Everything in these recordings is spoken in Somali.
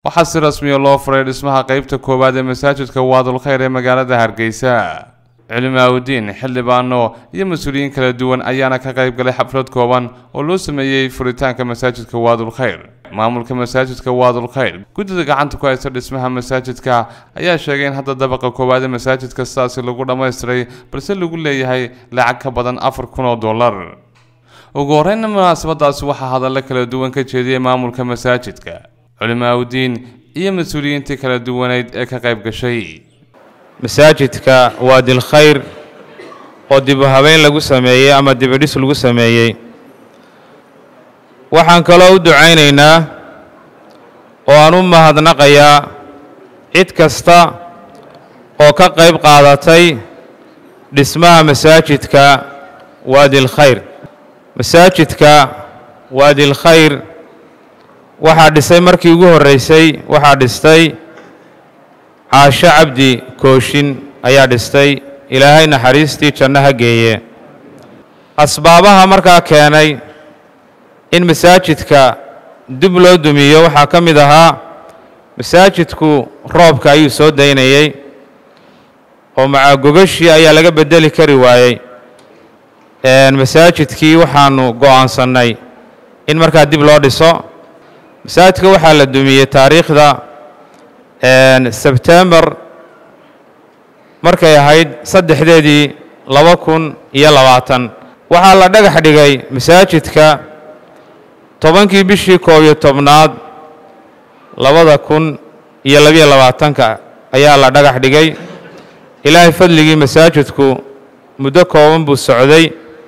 waxaa si rasmiya loo furay dhismaha qeybta koowaad ee masaajidka waadul khayr ee magaalada hargeysa culimaaudiin xildhibaano iyo mas-uuliyiin kala duwan ayaana ka qayb galay xaflad kooban oo loo sameeyey furitaanka masaajidka waadul khayr maamulka masaajidka waadul khayr guddida gacanta ku haysta dhismaha masaajidka ayaa sheegay in hadda dabaqa koowaad ee masaajidka sidaasi lagu dhammaystiray balse lagu leeyahay lacag ka badan afar kun oo dollar ugu horreynna munaasabadaasi waxaa hadallo kala duwan ka jeediyey maamulka masaajidka culimaaudiin iyo mas-uuliyiintii kala duwaneyd ee ka qayb gashay masaajidka waadil khayr oo dib u habeyn lagu sameeyey ama dibidhis lagu sameeyey waxaan kaloo u ducaynaynaa oo aan u mahadnaqayaa cid kasta oo ka qayb qaadatay dhismaha masaajidka waadil khayr masaajidka waadil khayr waxaa dhisay markii ugu horreysay waxaa dhistay caasho cabdi kooshin ayaa dhistay ilaahay naxariistii janno ha geeye asbaabaha markaa keenay in masaajidka dib loo dumiyo waxaa ka mid ahaa masaajidku roobka ayuu soo daynayey oo macaagogashii ayaa laga beddeli kari waayey masaajidkii waxaanu go'aansannay in markaa dib loo dhiso masaajidka waxaa la dumiyey taariikhda sebtembar markay ahayd saddexdeedii laba kun iyo labaatan waxaa la dhagax dhigay masaajidka tobankii bishii koob iyo tobnaad labada kun iyo labiyo labaatanka ayaa la dhagax dhigay ilaahay fadligii masaajidku muddo kooban buu socday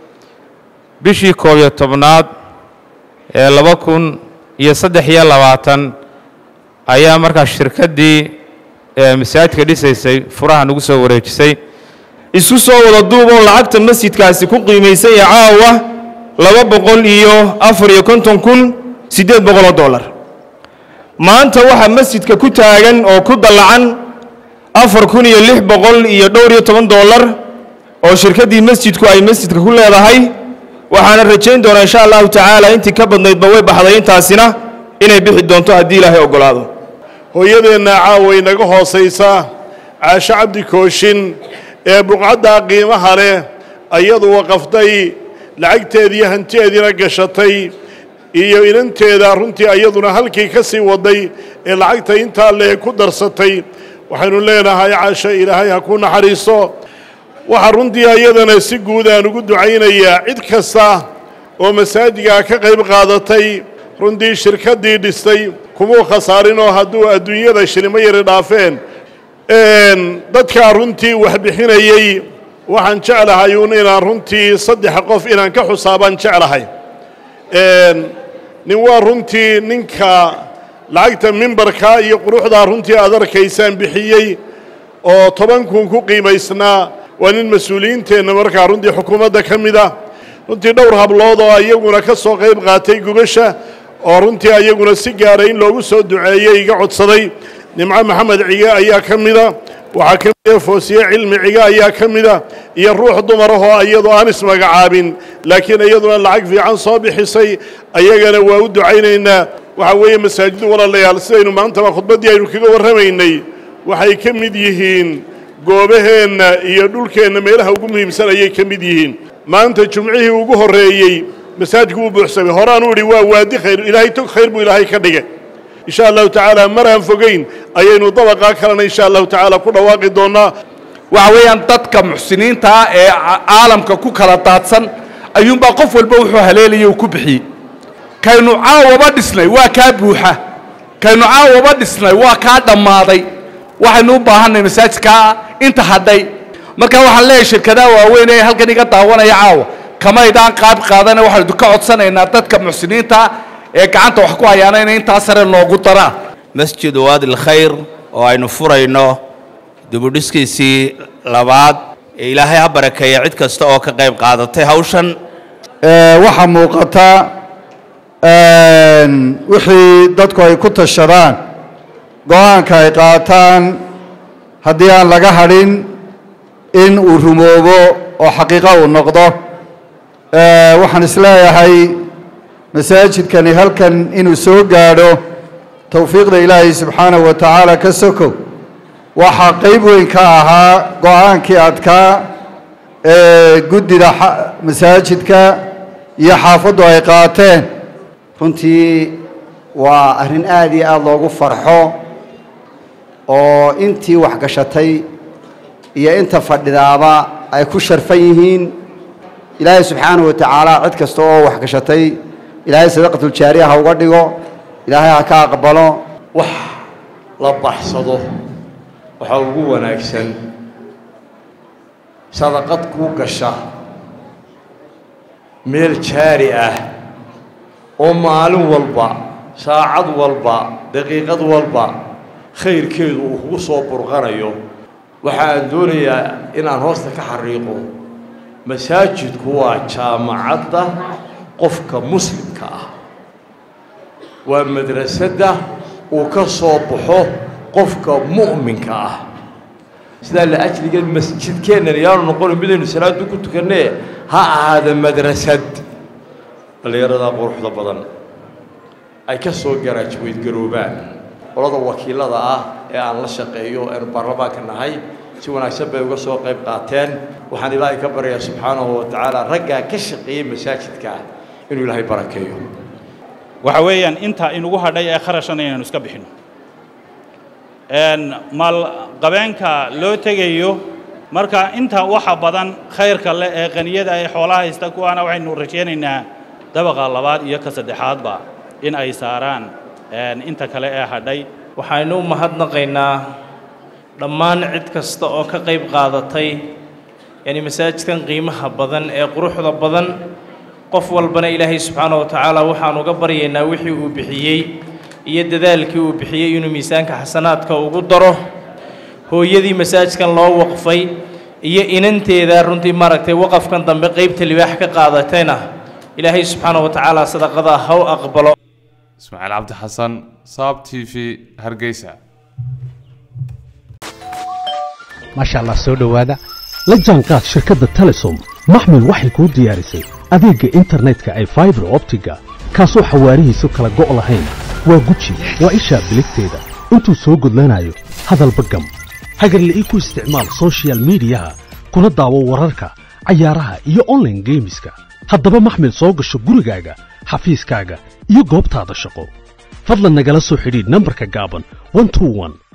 bishii koob iyo tobnaad ee laba kun iyo saddex iyo labaatan ayaa markaa shirkaddii masaajidka dhisaysay furaha nagu soo wareejisay isu soo wada duuboo lacagta masjidkaasi ku qiimaysay ee caawa laba boqol iyo afar iyo konton kun siddeed boqoloo dollar maanta waxaa masjidka ku taagan oo ku dallacan afar kun iyo lix boqol iyo dhowr iyo toban dollar oo shirkaddii masjidku ay masjidka ku leedahay waxaana rajayn doonaa insha allahu tacaala intii ka badnaydba way baxday intaasina inay bixi doonto haddii ilaahay oggolaado hooyadeenna caaway naga hoosaysa caasho cabdi kooshin ee buqcaddaa qiimaha leh ayadu waqafday lacagteediiyo hantideediina gashatay iyo inanteeda runtii ayaduna halkii ka sii waday ee lacagta intaa lee ku darsatay waxaynu leenahay caasho ilaahay ha ku naxariiso waxaa runtii ayadana si guud aan ugu ducaynayaa cid kasta oo masaajidkaa ka qayb qaadatay runtii shirkaddii dhistay kumuu khasaarinoo hadduu adduunyada shilimo yari dhaafeen dadkaa runtii wax bixinayey waxaan jeclahay uun inaan runtii saddex qof inaan ka xusaabaan jeclahay nin waa runtii ninka lacagta mimbarka iyo quruxdaa runtii aad arkaysaan bixiyey oo toban kun ku qiimaysnaa waa nin mas-uuliyiinteenna markaa runtii xukuumadda ka mid ah runtii dhowr hablood oo ayaguna ka soo qayb qaatay gugasha oo runtii ayaguna si gaara in loogu soo duceeyey iga codsaday nimco maxamed cige ayaa ka mida waxaa ka mida foosiye cilmi cige ayaa ka mida iyo ruux dumarahoo iyadoo aan ismagacaabin laakiin iyaduna lacag fiican soo bixisay ayagana waa u ducaynaynaa waxaa weeye masaajidu walaalayaal sidaynu maantaba khudbaddii aynu kaga warramaynay waxay ka mid yihiin goobaheenna iyo dhulkeenna meelaha ugu muhiimsan ayay ka mid yihiin maanta jumcihii ugu horreeyey masaajidku wuu buuxsamay horaanu idhi waa waadi khayr ilaahay tog khayr buu ilaahay ka dhigay insha allahu tacaala mar aan fogayn ayaynu dabaqaa kalena insha allahu tacaala ku dhawaaqi doonnaa waxa weeyaan dadka muxsiniinta ah ee caalamka ku kala daadsan ayuunbaa qof walba wuxuu haleelayay uu ku bixiyey kaynu caawaba dhisnay waa kaa buuxa kaynu caawaba dhisnay waa kaa dhammaaday waxaynu u baahanay masaajidkaa inta hadhay marka waxaan leeyahay shirkadaha waaweyn ee halkan iga daawanaya caawa kamaydaan qaab qaadana waxaynu ka codsanaynaa dadka muxsiniinta ee gacanta wax ku hayaana inay intaa sare noogu daraan masjid waadil khayr oo aynu furayno dibudhiskiisii labaad ee ilaahay ha barakeeya cid kasta oo ka qayb qaadatay hawshan waxaa muuqata wixii dadku ay ku tashadaan go-aanka ay qaataan haddii aan laga hadhin in uu rumoobo oo xaqiiqo uu noqdo waxaan isleeyahay masaajidkani halkan inuu soo gaadho towfiiqda ilaahay subxaanahu wa tacaala ka sokow waxaa qayb weyn ka ahaa go-aankii adkaa ee guddida masaajidka iyo xaafaddu ay qaateen runtii waa arrin aad iyo aada loogu farxo oo intii waxgashatay iyo inta fadhidaaba ay ku sharfan yihiin ilaahay subxaanahu wa tacaala cid kasta oo waxgashatay ilaahay sadaqatuljaariya ha uga dhigo ilaahay ha ka aqbalo wax la baxsado waxaa ugu wanaagsan sadaqad kuu gasha meel jaari ah oo maalin walba saacad walba daqiiqad walba khayrkeedu uu kugu soo burqanayo waxaan doonayaa inaan hoosta ka xariiqo masaajidku waa jaamacadda qofka muslimka ah waa madrasadda uu ka soo baxo qofka mu'minka ah sidaa la ajligeed masjidkeennan yaanu noqono midaynu salaadu ku tukannee ha ahaada madrasad dhallinyaradaa quruxda badan ay ka soo garaajweydgaroobaan qolada wakiilada ah ee aan la shaqeeyo eenu baarlamaanka nahay si wanaagsan bay uga soo qayb qaateen waxaan ilaahay ka baryayaa subxaanahu wa tacaala raggaa ka shaqeeyey masaajidka inuu ilaahay barakeeyo waxa weeyaan inta inugu hadhay ee kharashana inaynu iska bixino maalqabeenka loo tegayo marka inta waxa badan khayrka leh ee qaniyada ee xoolaha haysta kuwaana waxaynu rajaynaynaa dabaqa labaad iyo ka saddexaadba in ay saaraan inta kale ee hadhay waxaynu u mahadnaqaynaa dhammaan cid kasta oo ka qayb qaadatay yani masaajidkan qiimaha badan ee quruxda badan qof walbana ilaahay subxaana wa tacaala waxaan uga baryaynaa wixii uu bixiyey iyo dadaalkii uu bixiyey inuu miisaanka xasanaadka ugu daro hooyadii masaajidkan loo waqfay iyo inanteeda runtii maaragtay waqafkan dambe qaybta libaax ka qaadatayna ilaahay subxaana wa tacaala sadaqada ha u aqbalo ismaaciil cabdi xasan saab t v hargeysa maasha allah soo dhowaada la jaanqaad shirkadda telesom maxmil waxay kuu diyaarisay adeegga internetka ay faibar optiga kaasoo xawaarihiisu kala go' lahayn waa guji waa ishaa biligteeda intuu soo gudlanayo hadalba gam hagarle ii ku isticmaal sochial midiyaha kuna daawo wararka cayaaraha iyo onlaine geemiska haddaba maxmil soo gasho gurigaaga xafiiskaaga iyo goobtaada shaqo fadlan nagala soo xidhiidh nambarka gaaban